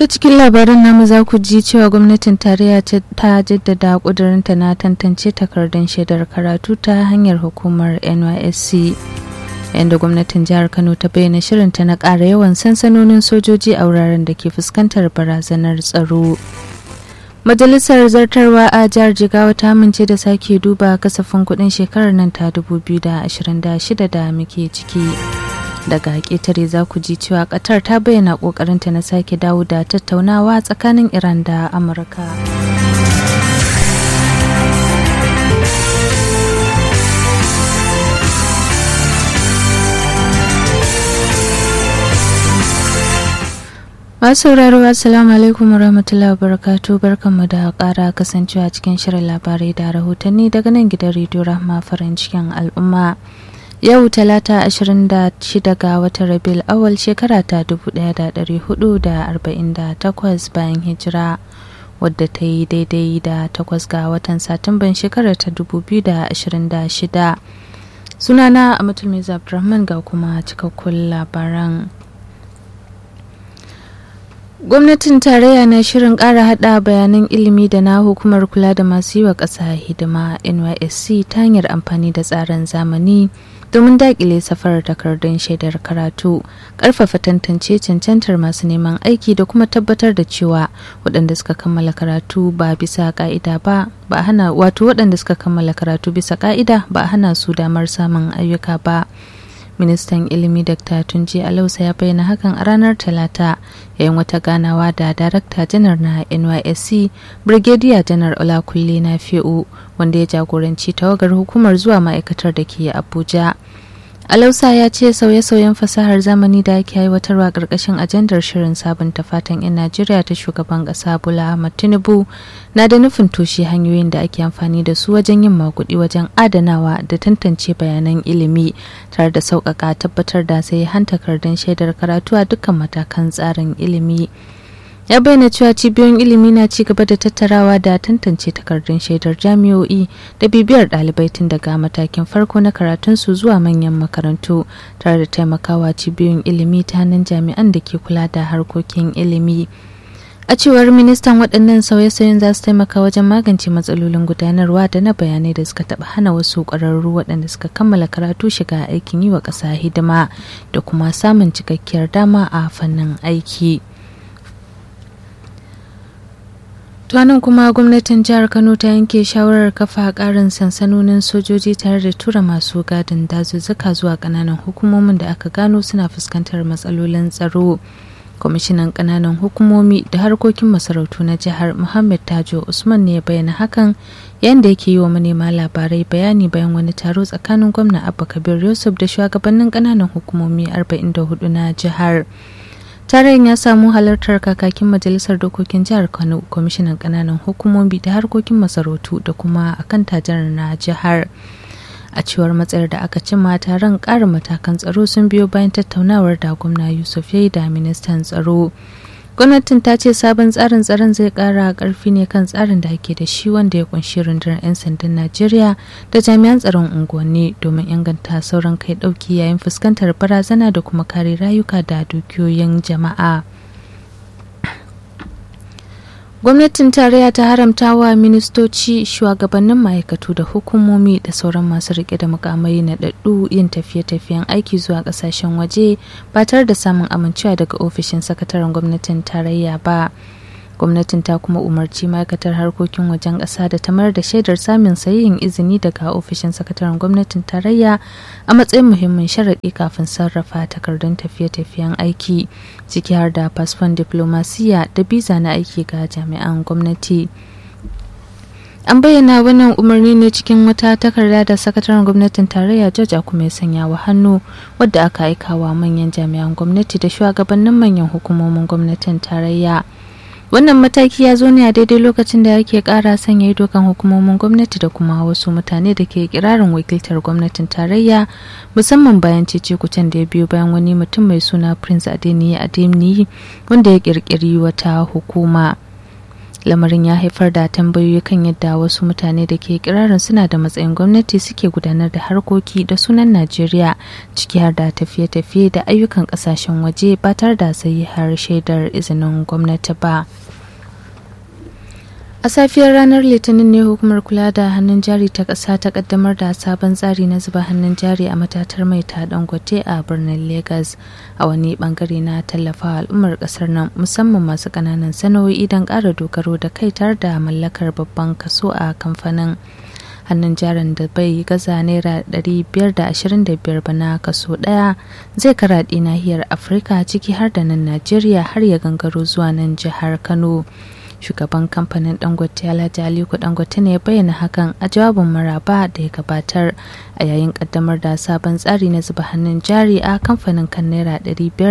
ta cikin labaran namu za ku ji cewa gwamnatin tarayya ta jaddada kudurinta na tantance takardun shaidar karatu ta hanyar hukumar nysc yadda gwamnatin jihar kano ta bayyana shirinta na ƙara yawan sansanonin sojoji a wuraren da ke fuskantar barazanar tsaro majalisar zartarwa a jihar jigawa ta amince da sake duba kasafin kudin shekarar nan ta 2026 da muke ciki daga ƙetare za ku ji cewa ƙatar ta bayyana ƙoƙarinta na sake dawo da tattaunawa tsakanin iran da amurka masu sauraro assalamu alaikum warahmatullahi wabarakatuh barkanmu da ƙara kasancewa cikin shirin labarai da rahotanni daga nan gidan rediyo rahma farin cikin al'umma yau talata 26 ga watan rabil awal shekara ta 1448 bayan hijira wadda ta yi daidai da 8 ga watan satumban shekarar ta 2026 sunana amatul miza abdulrahman ga kuma cikakkun labaran gwamnatin tarayya na shirin ƙara hada bayanan ilimi da na hukumar kula da masu yi wa ƙasa hidima nysc ta hanyar amfani da tsarin zamani domin daƙile safarar takardun shaidar karatu ƙarfafa tantance cancantar masu neman aiki da kuma tabbatar da cewa waɗanda suka kammala karatu ba bisa ƙa'ida ba ba hana wato waɗanda suka kammala karatu bisa ƙa'ida ba hana su damar samun ayyuka ba ministan ilimi dr tunji alausa ya bayyana hakan a ranar talata yayin wata ganawa da darakta janar na nysc brigadier janar olakulle na fi'u wanda ya jagoranci tawagar hukumar zuwa ma'aikatar da ke abuja alausa ya ce sauye-sauyen fasahar zamani da ake aiwatarwa ƙarƙashin ajandar shirin sabunta fatan 'yan najeriya ta shugaban ƙasa bola ahmad tinubu na da nufin toshe hanyoyin da ake amfani da su wajen yin makuɗi wajen adanawa da tantance bayanan ilimi tare da sauƙaƙa tabbatar da sai hantakardun shaidar karatu a dukkan matakan tsarin ilimi ya bayyana cewa cibiyoyin ilimi na ci gaba da tattarawa da tantance takardun shaidar jami'o'i da bibiyar ɗalibai tun daga matakin farko na karatunsu zuwa manyan makarantu tare da taimakawa cibiyoyin ilimi ta hannun jami'an da ke kula da harkokin ilimi a cewar ministan waɗannan sauye-sauyen za su taimaka wajen magance matsalolin gudanarwa da na bayanai da suka taɓa hana wasu ƙwararru waɗanda suka kammala karatu shiga aikin yi wa ƙasa hidima da kuma samun cikakkiyar dama a fannin aiki. tuwanin kuma gwamnatin jihar kano ta yanke shawarar kafa karin sansanonin sojoji tare da tura masu gadin dazuzzuka zuwa kananan hukumomin da aka gano suna fuskantar matsalolin tsaro kwamishinan kananan hukumomi da harkokin masarautu na jihar muhammad tajo usman ne ya bayyana hakan yayin da yake yi wa manema labarai bayani bayan wani taro tsakanin gwamna abba kabir yusuf da shugabannin kananan hukumomi 44 na jihar taron ya samu halartar kakakin majalisar dokokin jihar kano kwamishinan kananan hukumomi da harkokin masarautu da kuma akan tajar na jihar a cewar matsayar da aka cimma taron ƙarin matakan tsaro sun biyo bayan tattaunawar da gwamna yusuf ya yi da ministan tsaro gwamnatin ta ce sabon tsarin tsaron zai kara karfi ne kan tsarin da ake da shi wanda ya kunshi rundunar 'yan sandan najeriya da jami'an tsaron unguwanni domin inganta sauran kai dauki yayin fuskantar barazana da kuma kare rayuka da dukiyoyin jama'a gwamnatin tarayya ta haramta wa ministoci shugabannin ma'aikatu da hukumomi da sauran masu rike da mukamai na daddu yin tafiye-tafiyen aiki zuwa kasashen waje ba tare da samun amincewa daga ofishin sakataren gwamnatin tarayya ba gwamnatin ta kuma umarci ma'aikatar harkokin wajen ƙasa da ta mayar da shaidar samun sayin izini daga ofishin sakataren gwamnatin tarayya a matsayin muhimmin sharaɗi kafin sarrafa takardun tafiye-tafiyen aiki ciki har da fasfon diplomasiya da biza na aiki ga jami'an gwamnati an bayyana wannan umarni ne cikin wata takarda da sakataren gwamnatin tarayya george kuma ya sanya wa hannu wadda aka aika wa manyan jami'an gwamnati da shugabannin manyan hukumomin gwamnatin tarayya wannan mataki ya zo ne a daidai lokacin da yake kara sanya ido kan hukumomin gwamnati da kuma wasu mutane da ke kirarin wakiltar gwamnatin tarayya musamman bayan cece kucen da ya biyo bayan wani mutum mai suna prince adeniyi adeniyi wanda ya kirkiri wata hukuma lamarin ya haifar da tambayoyi kan yadda wasu mutane da ke kirarin suna da matsayin gwamnati suke gudanar da harkoki da sunan najeriya ciki har da tafiye-tafiye da ayyukan kasashen waje ba tare da sayi har shaidar izinin gwamnati ba a safiyar ranar litinin ne hukumar kula da hannun jari ta ƙasa ta kaddamar da sabon tsari na zuba hannun jari a matatar mai ta dangote a birnin lagos a wani bangare na tallafa al'ummar ƙasar nan musamman masu ƙananan sana'o'i don ƙara dogaro da kai tare da mallakar babban kaso a kamfanin hannun jarin da bai gaza naira 525 ba na kaso daya zai karaɗe nahiyar afirka ciki har da nan najeriya har ya gangaro zuwa nan jihar kano shugaban kamfanin dangote alhaji aliko dangote ne bayyana hakan a jawabin maraba da ya gabatar a yayin kaddamar da sabon tsari na zuba hannun jari a kamfanin kan naira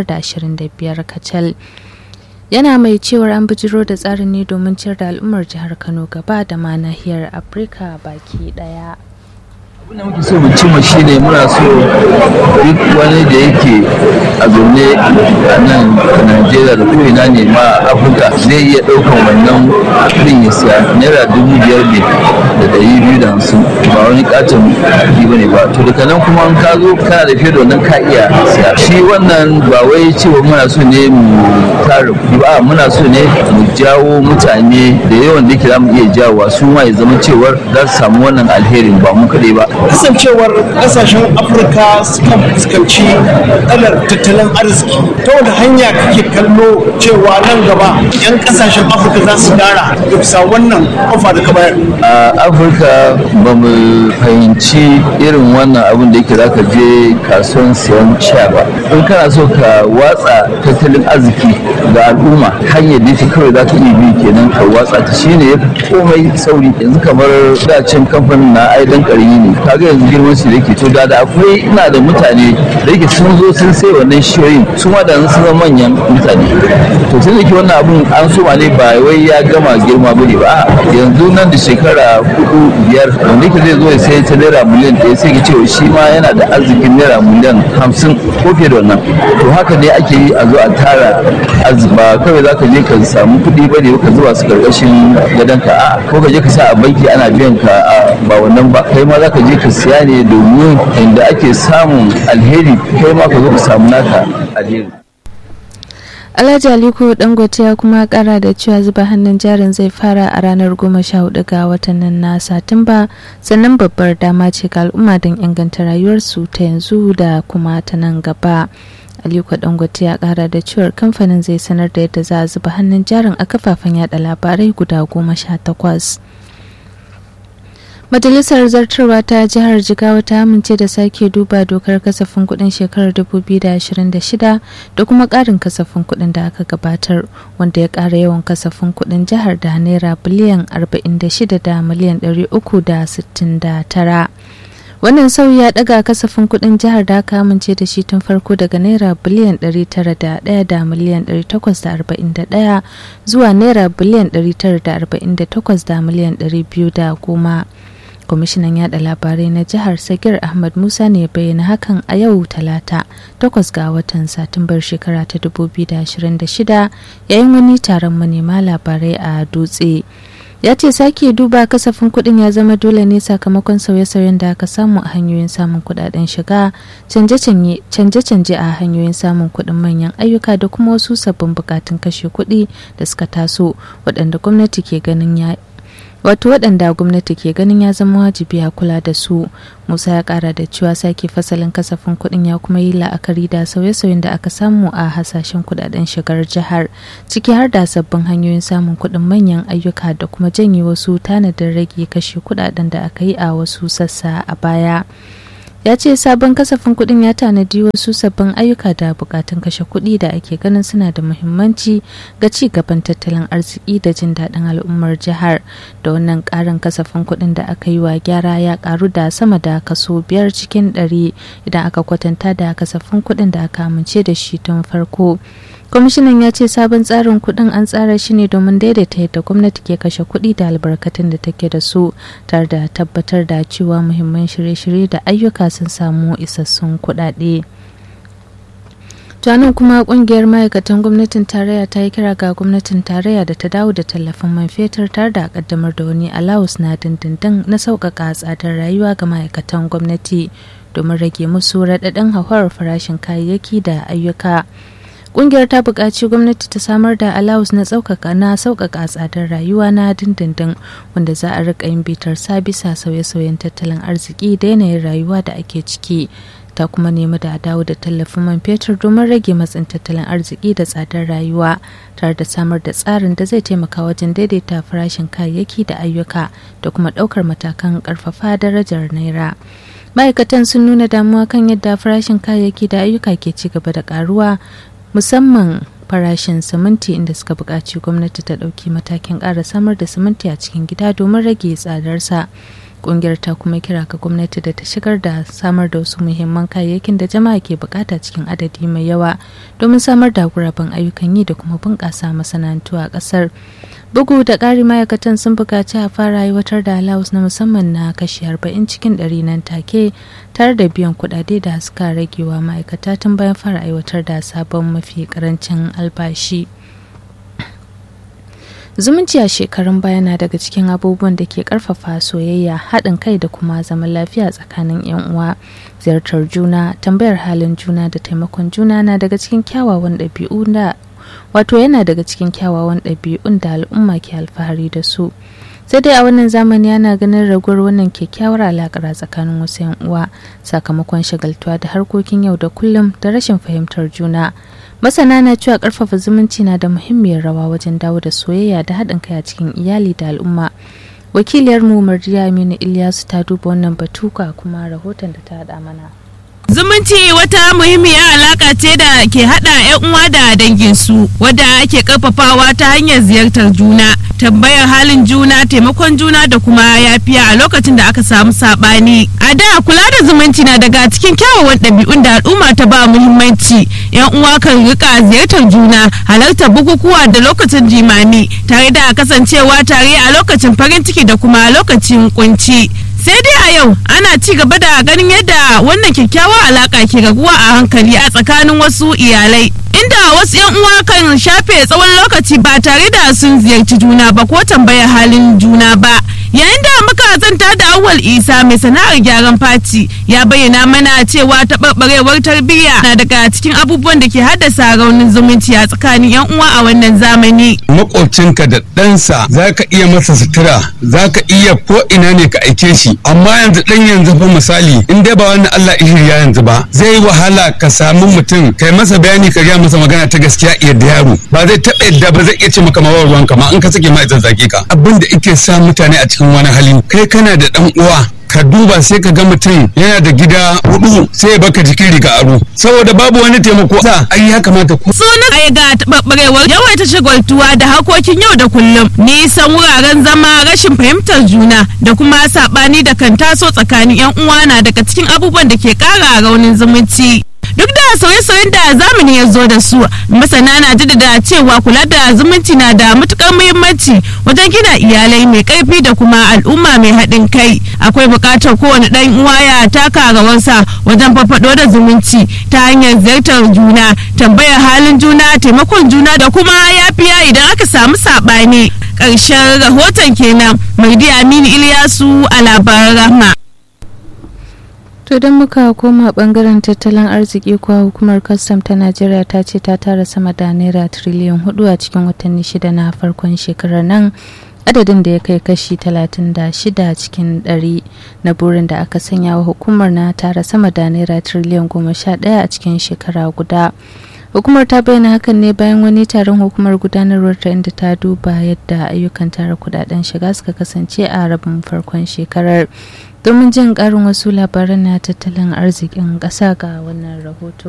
525 kacal yana mai cewar an bijiro da tsarin ne domin ciyar da al'ummar jihar kano gaba da ma nahiyar afirka baki daya abin da muke so mu cimma shine muna so duk wani da yake a zaune a nan najeriya da ko'ina ne ma afirka zai iya ɗaukan wannan kuɗin ya siya naira dubu biyar ne da ɗari biyu da hamsin ba wani katon kuɗi ba ne ba to daga nan kuma an ka zo kana da fiye da wannan ka iya siya shi wannan ba wai cewa muna so ne mu tara kuɗi ba muna so ne mu jawo mutane da yawan da yake za mu iya jawowa su ma ya zama cewar za su samu wannan alherin ba mu kaɗai ba kasancewar kasashen afirka sukan fuskanci matsalar tattalin arziki ta wata hanya kake kallo cewa nan gaba 'yan kasashen afirka za su dara da bisa wannan ofa da ka bayar a afirka ba mu fahimci irin wannan abin da yake zaka je kasuwan siyan sha ba in kana so ka watsa tattalin arziki ga al'umma hanyar da kawai za ka iya bi kenan ka watsa ta shine ya komai sauri yanzu kamar dacin kamfanin na aidan karimi ne kaga yanzu girman su da yake to da da akwai ina da mutane da yake sun zo sun sai wannan shiyoyin su ma da sun zama manyan mutane to sai da ke wannan abun an soma ne ba wai ya gama girma bane ba yanzu nan da shekara hudu biyar wanda yake zai zo ya sai ta naira miliyan ɗaya sai ka cewa shi ma yana da arzikin naira miliyan hamsin ko fiye da wannan to haka ne ake yi a zo a tara arziki ba kawai za ka je ka samu kuɗi ba ne ka zuba su karkashin gadonka a ko ka je ka sa a banki ana biyan ka ba wannan ba kai ma za ka je ka siya ne domin inda ake samun alheri kai ma ka zo ka samu naka alheri Alhaji Aliko Dangote ya kuma kara da cewa zuba hannun jarin zai fara a ranar goma sha hudu ga watan nan na Satumba sannan babbar dama ce ga al'umma don inganta rayuwarsu ta yanzu da kuma ta nan gaba. Aliko Dangote ya kara da cewar kamfanin zai sanar da yadda za a zuba hannun jarin a kafafen yada labarai guda goma sha takwas. Majalisar Zartarwa ta Jihar Jigawa ta amince da sake duba dokar kasafin kudin shekarar 2026 da kuma ƙarin kasafin kudin da aka gabatar wanda ya ƙara yawan kasafin kudin jihar da naira biliyan 46 da miliyan 369. Wannan sauyi ya daga kasafin kudin jihar da aka amince da shi tun farko daga naira biliyan 901 da miliyan 841 zuwa naira biliyan 948 da miliyan 210. kwamishinan yada labarai na jihar sagir ahmad musa ne bayyana hakan a yau talata 8 ga watan satumbar shekara ta 2026 yayin wani taron manema labarai a dutse ya ce sake duba kasafin kuɗin ya zama dole ne sakamakon sauye-sauyen da aka samu a hanyoyin samun kuɗaɗen shiga canje-canje a hanyoyin samun kuɗin manyan ayyuka da kuma wasu sabbin bukatun kashe kuɗi da suka taso waɗanda gwamnati ke ganin ya wato waɗanda gwamnati ke ganin ya zama wajibi a kula da su musa ya ƙara da cewa sake fasalin kasafin kuɗin ya kuma yi la'akari da sauye-sauyen da aka samu a hasashen kuɗaɗen shigar jihar ciki har da sabbin hanyoyin samun kuɗin manyan ayyuka da kuma janye wasu tanadin rage kashe kuɗaɗen da aka yi a wasu sassa a baya ya ce sabon kasafin kuɗin ya tanadi wasu sabbin ayyuka da bukatun kashe kuɗi da ake ganin suna da muhimmanci ga ci gaban tattalin arziki da jin daɗin al'ummar jihar da wannan ƙarin kasafin kuɗin da aka yi wa gyara ya ƙaru da sama da kaso biyar cikin ɗari idan aka kwatanta da kasafin kuɗin da aka amince da shi tun farko kwamishinan ya ce sabon tsarin kuɗin an tsara shi ne domin daidaita yadda gwamnati ke kashe kuɗi da albarkatun da take da su tare da tabbatar da cewa muhimman shirye-shirye da ayyuka sun samu isassun kuɗaɗe. nan kuma kungiyar ma'aikatan gwamnatin tarayya ta yi kira ga gwamnatin tarayya da ta dawo da tallafin man fetur tare da kaddamar da wani alawus na dindindin na sauƙaƙa tsadar rayuwa ga ma'aikatan gwamnati domin rage musu raɗaɗin hauhawar farashin kayayyaki da ayyuka kungiyar ta buƙaci gwamnati ta samar da alawus na sauƙaƙa na sauƙaƙa tsadar rayuwa na dindindin wanda za a riƙa yin bitar sa bisa sauye-sauyen tattalin arziki da yanayin rayuwa da ake ciki ta kuma nemi da dawo da tallafin man fetur domin rage matsin tattalin arziki da tsadar rayuwa tare da samar da tsarin da zai taimaka wajen daidaita farashin kayayyaki da ayyuka da kuma ɗaukar matakan ƙarfafa darajar naira ma'aikatan sun nuna damuwa kan yadda farashin kayayyaki da ayyuka ke ci gaba da ƙaruwa musamman farashin siminti inda suka buƙaci gwamnati ta ɗauki matakin ƙara samar da siminti a cikin gida domin rage tsadarsa kungiyar ta kuma kira ga gwamnati da ta shigar da samar da wasu muhimman kayayyakin da jama'a ke bukata cikin adadi mai yawa domin samar da guraben ayyukan yi da kuma bunƙasa masana'antu a ƙasar bugu da ƙari ma'aikatan sun buƙaci a fara aiwatar da alawus na musamman na kashi 40 cikin 100 nan take tare da biyan kuɗaɗe da suka ragewa ma'aikata tun bayan fara aiwatar da sabon mafi ƙarancin albashi. zumunci a shekarun baya na daga cikin abubuwan da ke karfafa soyayya haɗin kai da kuma zaman lafiya tsakanin 'yan uwa ziyartar juna tambayar halin juna da taimakon juna na daga cikin kyawawan ɗabi'u da wato yana daga cikin kyawawan ɗabi'un da al'umma ke alfahari da su sai dai a wannan zamani ana ganin raguwar wannan kyakkyawar alakar tsakanin wasu 'yan uwa sakamakon shagaltuwa da harkokin yau da kullum da rashin fahimtar juna masana na cewa karfafa zumunci na da muhimmiyar rawa wajen dawo da soyayya da haɗin kai a cikin iyali da al'umma wakiliyar mu mardiya aminu ilyasu ta duba wannan batuka kuma rahoton da ta haɗa mana Zumunci wata muhimmiyar alaka ce da ke hada 'yan uwa da danginsu wadda ake karfafawa ta hanyar ziyartar juna, tambayar halin juna, taimakon juna da kuma yafiya a lokacin da aka samu sabani. A da kula da zumunci na daga cikin kyawawan ɗabi'un da al'umma ta ba muhimmanci. 'Yan uwa kan rika ziyartar juna, halartar bukukuwa da lokacin jimami, tare da kasancewa tare a lokacin farin ciki da kuma lokacin kunci. sai dai a yau ana ci gaba da ganin yadda wannan kyakkyawar alaka ke raguwa a hankali a tsakanin wasu iyalai inda wasu yan uwa kan shafe tsawon lokaci ba tare da sun ziyarci juna ba ko tambayar halin juna ba yayin da muka zanta da awwal isa mai sana'ar gyaran faci ya bayyana mana cewa taɓarɓarewar tarbiyya na daga cikin abubuwan da ke haddasa raunin zumunci a tsakanin yan uwa a wannan zamani makwabcinka da ɗansa za ka iya masa sutura za ka iya ko ina ne ka aike shi amma yanzu ɗan yanzu fa misali in dai ba wannan Allah ya yanzu ba zai wahala ka samu mutum kai masa bayani ka gaya masa magana ta gaskiya iya da yaro ba zai taɓa yadda ba zai iya ce maka mawar ruwanka ma in ka sake ma zazzage ka abin da ike sa mutane a cikin wani hali kai kana da ɗan uwa ka duba sai ka ga mutum yana da gida hudu sai baka jikin riga aro saboda babu wani taimako sa ai ya kamata ku suna ai ga taɓarɓarewar yawaita shagaltuwa da harkokin yau da kullum nisan wuraren zama rashin fahimtar juna da kuma saɓani da kan taso tsakanin yan uwa na daga cikin abubuwan da ke ƙara raunin zumunci duk da sauye-sauyen da zamani ya zo da su masana na jaddada cewa kula da zumunci na da matukar muhimmanci wajen gina iyalai mai karfi da kuma al'umma mai haɗin kai akwai buƙatar kowane ɗan uwa ya taka rawarsa wajen farfaɗo da zumunci ta hanyar ziyartar juna tambayar halin juna taimakon juna da kuma yafiya idan aka samu saɓani ƙarshen rahoton kenan mai aminu iliyasu a labaran rahma To don muka koma bangaren tattalin arziki kuwa hukumar kwastam ta Najeriya ta ce ta tara sama da naira triliyan hudu a cikin watanni shida na farkon shekarar nan adadin da ya kai kashi 36 cikin 100 na burin da aka sanya wa hukumar na tara sama da naira triliyan 11 a cikin shekara guda. hukumar ta bayyana hakan ne bayan wani taron hukumar gudanarwar ta inda ta duba yadda ayyukan tara kudaden shiga suka kasance a rabin farkon shekarar domin jin karin wasu labaran na tattalin arzikin ƙasa ga wannan rahoto